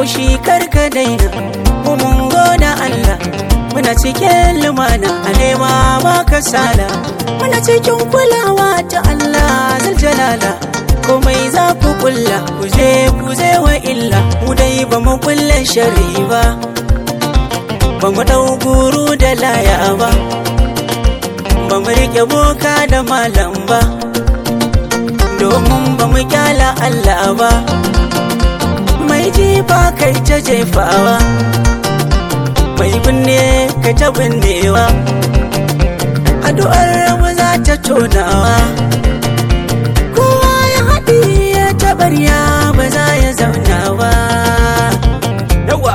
haushi karka daina mu mun goda Allah muna cikin lumana a nema ba kasala muna cikin kulawa ta Allah zaljalala komai za ku kulla ku je ku je wa illa mu dai ba mu kullen shari ba ba mu dau guru da laya ba ba mu rike boka da malam ba domin ba mu kyala Allah ba mai jifa kai ta jefawa mai binne ka ta binnewa addu'ar mu za ta tonawa kowa ya haɗi ya taɓarya ba za ya zauna ba yawa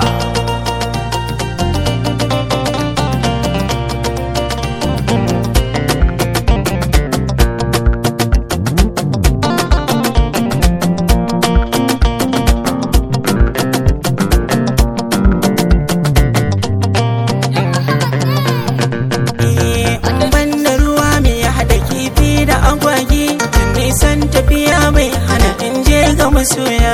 banda ruwa mai haɗa kifi da agwagi nisan tafiya mai hana in je ga masoya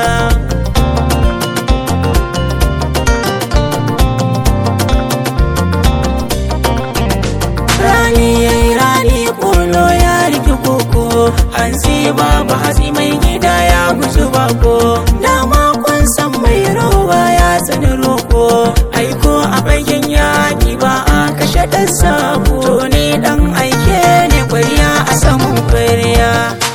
rani yayi rani kolo ya rike koko hansi babu hatsi mai gida ya guji bako dama kun san mai roba ya tsani roko aiko a bakin yaki ba a kashe ɗan sabo to ni dan aike ne kwariya a saman kwariya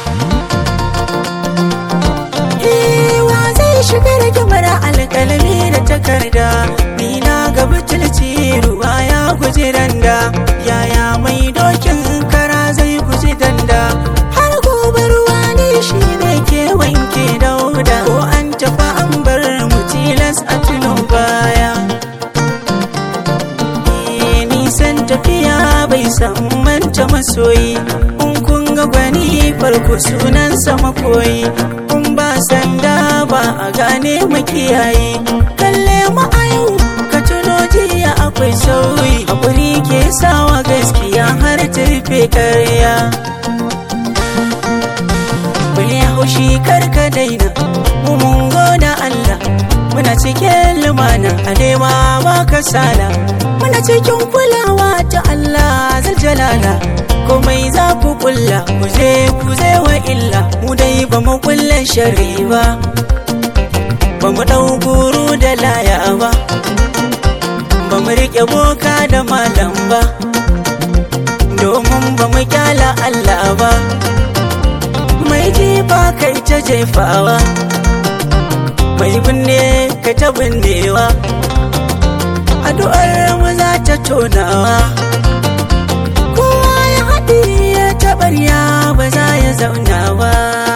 wa zai shiga da kyamar alkalami da takarda ni na ga butulci ruwa ya guji randa yaya mai dokin kara zai guji danda har gobe ruwa ne shi ne ke wanke dauda ko an tafi an bar mu tilas a tuno baya Eh, nisan tafiya bai san manta masoyi in kun ga gwani farko sunansa makoyi kun ba sanda ba a gane makiyayi kalle mu a yau ka tuno jiya akwai sauyi hakuri ke sawa gaskiya har ta rufe karya bai haushi karka daina mu mun goda Allah muna cikin lumana a nema ba kasala muna cikin kulawa ta Allah zaljalala komai za ku kulla ku je ku je wa illa mu dai ba mu kullen shari ba ba mu dau guru da laya ba ba mu rike boka da malam ba domin ba mu kyala Allah ba mai jifa kai ta jefawa mai binne ka ta binnewa addu'ar mu za ta tonawa kowa ya haɗi ya taɓarya ba za ya zauna ba